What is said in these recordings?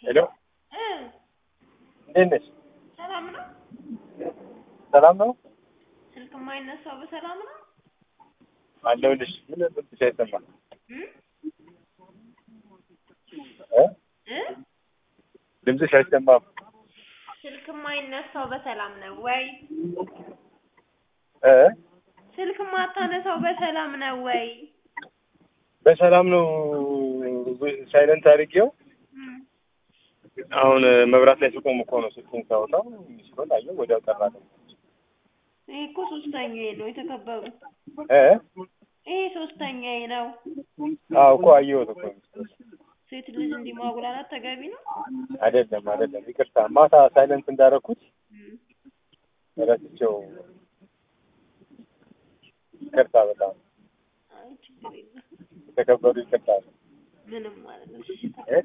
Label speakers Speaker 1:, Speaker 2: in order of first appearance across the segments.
Speaker 1: ሄሎ
Speaker 2: እ
Speaker 1: እንዴት ነሽ?
Speaker 2: ሰላም ነው?
Speaker 1: ሰላም ነው
Speaker 2: ስልክ የማይነሳው በሰላም ነው?
Speaker 1: አለሁልሽ። ምን ድምፅሽ አይሰማም
Speaker 2: እ
Speaker 1: እ
Speaker 2: እ
Speaker 1: ድምፅሽ አይሰማም።
Speaker 2: ስልክ የማይነሳው በሰላም ነው ወይ?
Speaker 1: እ
Speaker 2: ስልክ የማታነሳው በሰላም ነው ወይ?
Speaker 1: በሰላም ነው ሳይለንት አድርጌው
Speaker 2: እም
Speaker 1: አሁን መብራት ላይ ስቆም እኮ ነው ስልኩን ሳወጣው ሲሆን አየሁ ወዲያው ጠራ።
Speaker 2: ይሄ እኮ ሶስተኛዬ ነው የተከበሩ።
Speaker 1: እ
Speaker 2: ይሄ ሶስተኛዬ ነው።
Speaker 1: አዎ እኮ አየሁት እኮ
Speaker 2: ሴት ልጅ እንዲህ ማጉላላት ተገቢ ነው?
Speaker 1: አይደለም አይደለም፣ ይቅርታ ማታ ሳይለንት እንዳደረኩት
Speaker 2: እም
Speaker 1: ረስቼው፣ ይቅርታ በጣም
Speaker 2: አይ ችግር የለም።
Speaker 1: የተከበሩ ይቅርታ።
Speaker 2: ምንም ማለት ነው። እሺ
Speaker 1: እ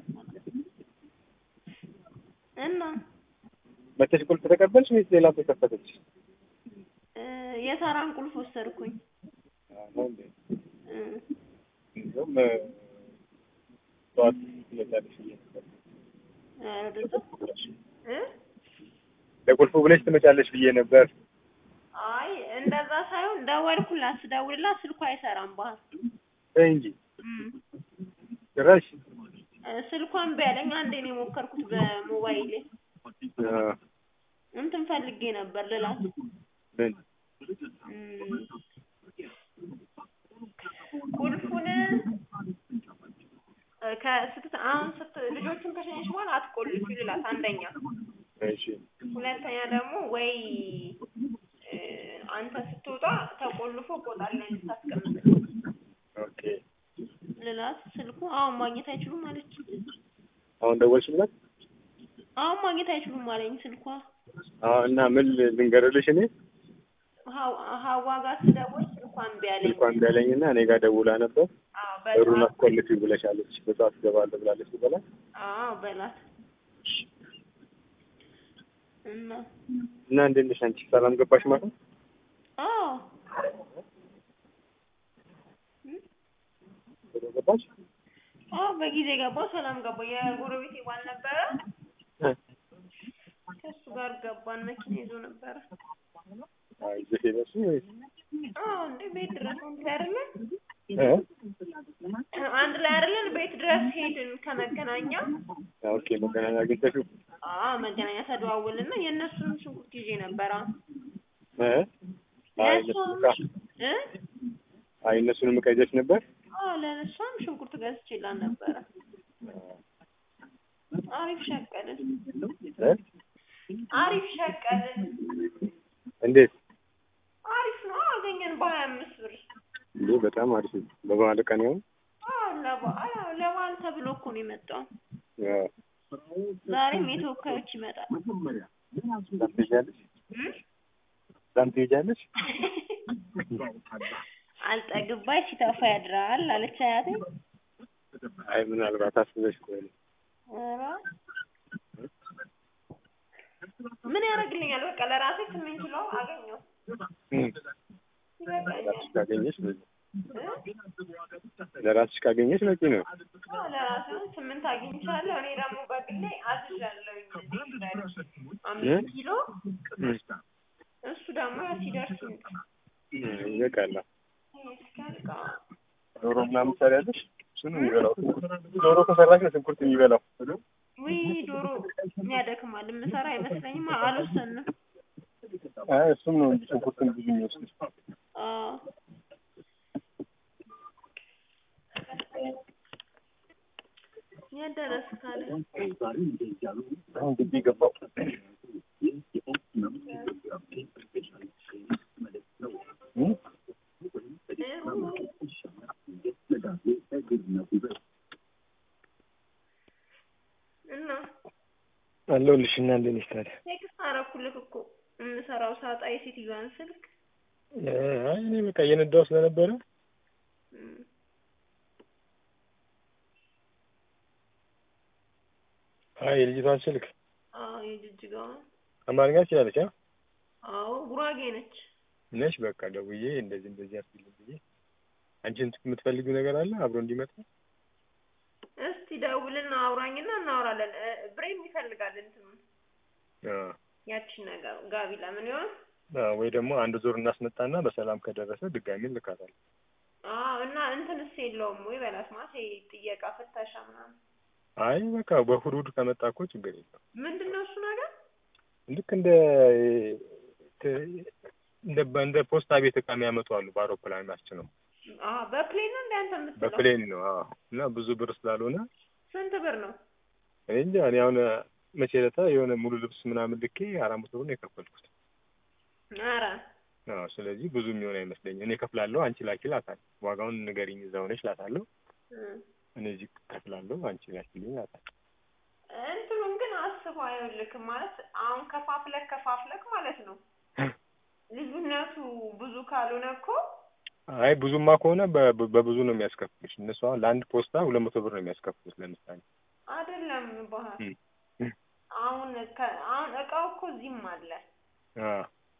Speaker 2: እና
Speaker 1: መተሽ ቁልፍ ተቀበልሽ ወይስ ሌላ ሰው ከፈተች?
Speaker 2: እ የሳራን ቁልፍ ወሰድኩኝ።
Speaker 1: ነው እንዴ?
Speaker 2: እ
Speaker 1: እንደውም ጠዋት ትመጫለሽ ብዬ ነበር።
Speaker 2: ኧረ ወደዛ እ
Speaker 1: ለቁልፉ ብለሽ ትመጫለሽ ብዬ ነበር።
Speaker 2: አይ እንደዛ ሳይሆን ደወልኩላት። ስደውልላት ስልኳ አይሰራም ባህል
Speaker 1: ተይ እንጂ
Speaker 2: እም
Speaker 1: ጭራሽ
Speaker 2: እ ስልኳን ቢያለኝ አንዴ ነው የሞከርኩት በሞባይሌ
Speaker 1: አ፣
Speaker 2: እንትን ፈልጌ ነበር ልላት
Speaker 1: ምን
Speaker 2: እም ቁልፉን እ ከስት አሁን ስት ልጆቹን ከሸኘች በኋላ አትቆልፊ ልላት አንደኛ
Speaker 1: እሺ
Speaker 2: ሁለተኛ ደግሞ ወይ እ አንተ ስትወጣ ተቆልፎ ቆጣሪ ላይ እንድታስቀምጥ
Speaker 1: ኦኬ።
Speaker 2: ልላት ስልኩ አሁን ማግኘት አይችሉም አለች።
Speaker 1: አሁን ደወልሽላት?
Speaker 2: አሁን ማግኘት አይችሉም አለኝ ስልኳ።
Speaker 1: አዎ። እና ምን ልንገርልሽ እኔ
Speaker 2: ሀው- ሀዋ ጋር ስደውል ስልኳን እምቢ አለኝ።
Speaker 1: ስልኳን ቢያለኝና እኔ ጋር ደውላ ነበር።
Speaker 2: አዎ
Speaker 1: በሩን
Speaker 2: በላት
Speaker 1: አስቆልፊ ብለሻለች። በሰዓት እገባለሁ ብላለች ብበላት
Speaker 2: አዎ በላት እና
Speaker 1: እና እንዴት ነሽ አንቺ? ሰላም ገባሽ ማለት ነው?
Speaker 2: አዎ
Speaker 1: ቶሎ ገባሽ?
Speaker 2: አዎ በጊዜ ገባው። ሰላም ገባው። የጎረቤቴ ባል ነበረ።
Speaker 1: እ
Speaker 2: ከእሱ ጋር ገባን። መኪና ይዞ ነበረ።
Speaker 1: አይ ይዘሽ ሄደሽ ወይስ
Speaker 2: አዎ እንዴ ቤት ድረስ አንድ ላይ አይደለን
Speaker 1: እ
Speaker 2: አንድ ላይ አይደለን ቤት ድረስ ሄድን ከመገናኛ
Speaker 1: ኦኬ። መገናኛ አግኝተሽው
Speaker 2: አዎ መገናኛ ተደዋወልና የእነሱን ሽንኩርት ይዤ ነበረ።
Speaker 1: እ አይ እነሱን ዕቃ
Speaker 2: እ
Speaker 1: አይ እነሱንም ዕቃ ይዘሽ ነበር?
Speaker 2: አዎ ለእሷም ሽንኩርት ገዝቼላት ነበረ። አሪፍ ሸቀልን፣
Speaker 1: እ
Speaker 2: አሪፍ ሸቀልን።
Speaker 1: እንዴት
Speaker 2: አሪፍ ነው አገኘን በሀያ አምስት ብር።
Speaker 1: እንዴ? በጣም አሪፍ ነው። በበዓል ቀን ይሆን?
Speaker 2: አዎ ለበዓል አዎ ለበዓል ተብሎ እኮ ነው የመጣው።
Speaker 1: አዎ።
Speaker 2: ዛሬም የተወካዮች ይመጣል።
Speaker 1: እዛም ትሄጃለሽ?
Speaker 2: እም?
Speaker 1: እዛም ትሄጃለሽ?
Speaker 2: አልጠግባይ ሲተፋ ያድራል አለች አያቴ።
Speaker 1: አይ ምናልባት አስበሽ ከሆነ
Speaker 2: ኧረ ምን ያደርግልኛል? በቃ ለራሴ ስምንት ኪሎ አገኘሁ
Speaker 1: እም።
Speaker 2: ይበቃኛል።
Speaker 1: ለራስሽ ካገኘሽ በቂ
Speaker 2: እ?
Speaker 1: ለራስሽ ካገኘሽ በቂ ነው።
Speaker 2: አዎ ለራሴ አሁን ስምንት አግኝቻለሁ። እኔ ደግሞ በግሌ አዝዣለሁኝ አምስት ኪሎ
Speaker 1: እም።
Speaker 2: እሱ ደግሞ ያው ሲደርስ ይምጣ።
Speaker 1: እም፣ ይበቃል።
Speaker 2: ይሄ እስኪያልቅ አዎ።
Speaker 1: ዶሮ ምናምን ትሰሪያለሽ? እሱ ነው የሚበላው። ዶሮ ከሰራሽ ነው ሽንኩርት የሚበላው።
Speaker 2: ውይ ዶሮ ያደክማል። የምሰራ አይመስለኝም። አልወሰንም።
Speaker 1: አይ እሱም ነው እንጂ ሽንኩርትን ብዙ የሚወስድ
Speaker 2: አዎ የደረስ ካለ
Speaker 1: አሁን ግቢ ገባው። እም?
Speaker 2: እና
Speaker 1: አለሁልሽ እና እንዴት ነሽ ታዲያ?
Speaker 2: ቴክስት አደረኩልህ እኮ የምሰራው ሳጣ የሴትዮዋን ስልክ
Speaker 1: አይ እኔ በቃ እየነዳሁ ስለነበረ
Speaker 2: እም፣
Speaker 1: አይ የልጅቷን ስልክ
Speaker 2: አዎ የጅጅጋዋን
Speaker 1: አማርኛ ትችላለች? አ
Speaker 2: አዎ ጉራጌ ነች።
Speaker 1: ነሽ በቃ ደውዬ እንደዚህ እንደዚህ አስብልኝ ብዬ አንቺን የምትፈልጊው ነገር አለ አብሮ እንዲመጣ
Speaker 2: እስቲ ደውልና አውራኝና እናወራለን። እ፣ ብሬም ይፈልጋል እንትኑን
Speaker 1: አ፣
Speaker 2: ያቺን ነገር ጋቢ ለምን ይሆን?
Speaker 1: አ፣ ወይ ደግሞ አንድ ዙር እናስመጣና በሰላም ከደረሰ ድጋሚ እንልካታለን።
Speaker 2: አዎ እና እንትንስ የለውም ወይ በላት ማለት ይሄ ጥየቃ ፍተሻ ምናምን
Speaker 1: አይ በቃ በእሑድ እሑድ ከመጣ እኮ ችግር የለም።
Speaker 2: ምንድን ነው እሱ ነገር?
Speaker 1: ልክ እንደ እንደ እንደ ፖስታ ቤት እቃ የሚያመጡ አሉ። በአውሮፕላን ነው
Speaker 2: አዎ በፕሌን ነው እንደ አንተ የምትለው?
Speaker 1: በፕሌን ነው። አዎ እና ብዙ ብር ስላልሆነ
Speaker 2: ስንት ብር ነው?
Speaker 1: እኔ እንጃ እኔ አሁን መቼ ዕለታ የሆነ ሙሉ ልብስ ምናምን ልኬ አራት መቶ ብር ነው የከፈልኩት።
Speaker 2: ኧረ
Speaker 1: አዎ ስለዚህ ብዙ የሚሆን አይመስለኝም። እኔ እከፍላለሁ፣ አንቺ ላኪ እላታለሁ። ዋጋውን ንገሪኝ እዛው ነሽ እላታለሁ።
Speaker 2: እ፣
Speaker 1: እኔ እዚህ እከፍላለሁ፣ አንቺ ላኪልኝ እላታለሁ።
Speaker 2: እንትኑን ግን አስበው አይውልክም ማለት አሁን ከፋፍለክ ከፋፍለክ ማለት ነው። ልዩነቱ ብዙ ካልሆነ እኮ
Speaker 1: አይ ብዙማ ከሆነ በ- በብዙ ነው የሚያስከፍሉሽ። እነሱ አሁን ለአንድ ፖስታ ሁለት መቶ ብር ነው የሚያስከፍሉት ለምሳሌ
Speaker 2: አይደለም ባህል
Speaker 1: እ፣ እ፣
Speaker 2: አሁን ከ- አሁን እቃው እኮ እዚህም አለ
Speaker 1: አ፣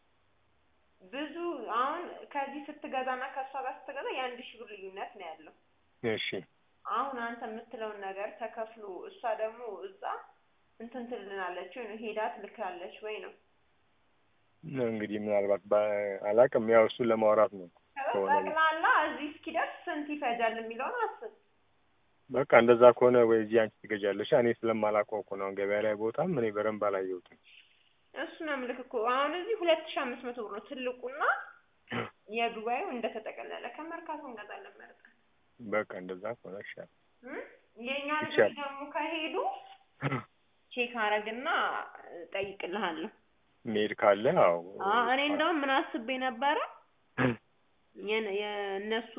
Speaker 2: ብዙ አሁን ከዚህ ስትገዛና ከእሷ ጋር ስትገዛ የአንድ ሺህ ብር ልዩነት ነው ያለው።
Speaker 1: እሺ
Speaker 2: አሁን አንተ የምትለውን ነገር ተከፍሎ እሷ ደግሞ እዛ እንትን ትልናለች ወይ ነው ሄዳ ትልካለች ወይ ነው
Speaker 1: እንግዲህ ምናልባት በ- አላውቅም። ያው እሱን ለማውራት ነው።
Speaker 2: ከዛ
Speaker 1: ከሆነ
Speaker 2: ጠቅላላ እዚህ እስኪደርስ ስንት ይፈጃል የሚለውን አስብ።
Speaker 1: በቃ እንደዛ ከሆነ ወይ እዚህ አንቺ ትገዣለሽ። እኔ ስለማላውቀው እኮ ነው። አሁን ገበያ ላይ ቦታም እኔ በደንብ አላየሁትም።
Speaker 2: እሱ ነው ምልክ እኮ አሁን እዚህ ሁለት ሺህ አምስት መቶ ብር ነው ትልቁና የዱባዩ እንደተጠቀለለ ከመርካቶ እንገዛለን መርጠን
Speaker 1: በቃ እንደዛ ከሆነ ይሻላል።
Speaker 2: እ? የእኛ ልጆች
Speaker 1: ይቻላል።
Speaker 2: ደግሞ ከሄዱ ቼክ አረግና ጠይቅልሃለሁ።
Speaker 1: መሄድ ካለ አዎ
Speaker 2: አዎ እኔ እንደውም ምን አስቤ ነበረ የነ- የእነሱ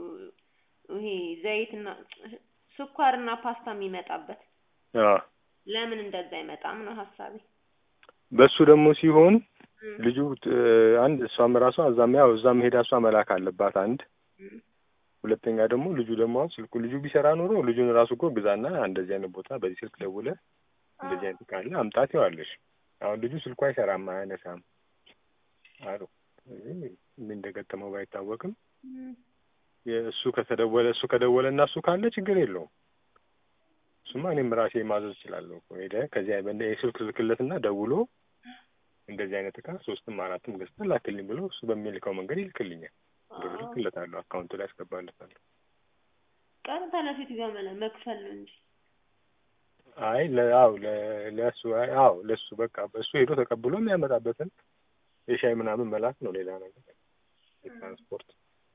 Speaker 2: ይሄ ዘይትና ስኳርና ፓስታ የሚመጣበት
Speaker 1: አዎ
Speaker 2: ለምን እንደዛ አይመጣም ነው ሀሳቤ።
Speaker 1: በሱ ደግሞ ሲሆን
Speaker 2: እ፣
Speaker 1: ልጁ ት- አንድ እሷም ራሷ እዛም ያው እዛም ሄዳ እሷ መላክ አለባት አንድ
Speaker 2: እ፣
Speaker 1: ሁለተኛ ደግሞ ልጁ ደግሞ አሁን ስልኩ ልጁ ቢሰራ ኖሮ ልጁን ራሱ እኮ ግዛና እንደዚህ አይነት ቦታ በዚህ ስልክ ደውለ እንደዚህ አይነት ካለ አምጣት ይዋለሽ። አሁን ልጁ ስልኩ አይሰራም፣ አያነሳም አሉ። ስለዚህ ምን እንደገጠመው ባይታወቅም
Speaker 2: እ፣
Speaker 1: የእሱ ከተደወለ እሱ ከደወለ እና እሱ ካለ ችግር የለውም። እሱማ እኔም ራሴ ማዘዝ እችላለሁ እኮ ሄደህ ከዚያ በእንደ የስልክ ልክለትና ደውሎ እንደዚህ አይነት እቃ ሶስትም አራትም ገዝተህ ላክልኝ ብሎ እሱ በሚልከው መንገድ ይልክልኛል። ብር
Speaker 2: አዎ።
Speaker 1: ልክለታለሁ፣ አካውንቱ ላይ ያስገባለታለሁ።
Speaker 2: ቀጥታ ለሴት ጋር መለ- መክፈል ነው እንጂ
Speaker 1: አይ ለአው ለእሱ አው ለእሱ በቃ እሱ ሄዶ ተቀብሎ የሚያመጣበትን የሻይ ምናምን መላክ ነው። ሌላ ነገር የትራንስፖርት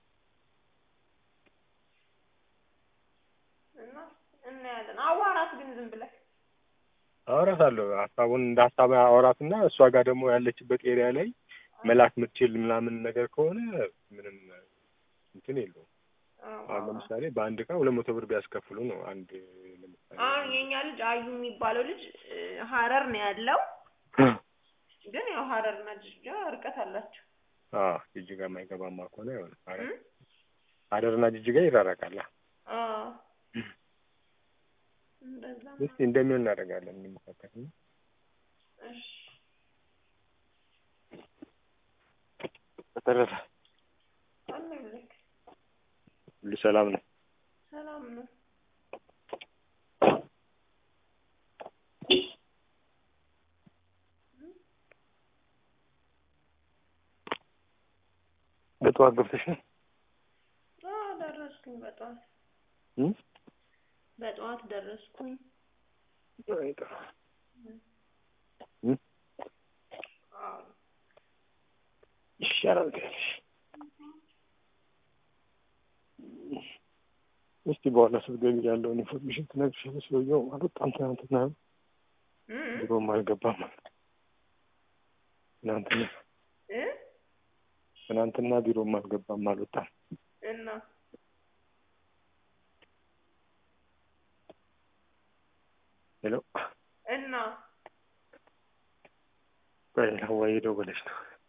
Speaker 2: እና እናያለን። አዋራት ግን ዝም ብለህ
Speaker 1: አወራታለሁ። ሀሳቡን እንደ ሀሳብ አወራትና እሷ ጋር ደግሞ ያለችበት ኤሪያ ላይ መላክ ምትችል ምናምን ነገር ከሆነ ምንም እንትን የለውም።
Speaker 2: አዎ።
Speaker 1: አሁን ለምሳሌ በአንድ እቃ ሁለት መቶ ብር ቢያስከፍሉ ነው አንድ ለምሳሌ
Speaker 2: አሁን የኛ ልጅ አዩ የሚባለው ልጅ እ፣ ሀረር ነው ያለው። ግን ያው ሀረርና ጅጅጋ ርቀት አላቸው።
Speaker 1: አዎ ጅጅጋ የማይገባማ ከሆነ አይሆንም።
Speaker 2: እ?
Speaker 1: ሀረር ሀረርና ጅጅጋ ይራራቃል።
Speaker 2: አዎ እንደዛ ነው።
Speaker 1: እስቲ እንደሚሆን እናደርጋለን እንሞካከር ነው።
Speaker 2: እሺ
Speaker 1: በተረፈ
Speaker 2: አለሁልህ።
Speaker 1: ሁሉ ሰላም ነው።
Speaker 2: ሰላም ነው።
Speaker 1: በጠዋት ገብተሽ ነው?
Speaker 2: አዎ ደረስኩኝ። በጠዋት
Speaker 1: እ?
Speaker 2: በጠዋት ደረስኩኝ።
Speaker 1: አይ ጥሩ። እ?
Speaker 2: አዎ
Speaker 1: ይሻላል ትያለሽ። እስቲ በኋላ ስትገቢ ያለውን ኢንፎርሜሽን ትነግሪሻለሽ። ሰውየው አልወጣም ትናንትና፣
Speaker 2: እ
Speaker 1: ቢሮም አልገባም። ትናንትና
Speaker 2: እ
Speaker 1: ትናንትና ቢሮም አልገባም፣ አልወጣም።
Speaker 2: እና
Speaker 1: ሄሎ
Speaker 2: እና
Speaker 1: ቆይ ሀዋዬ ደወለች ነው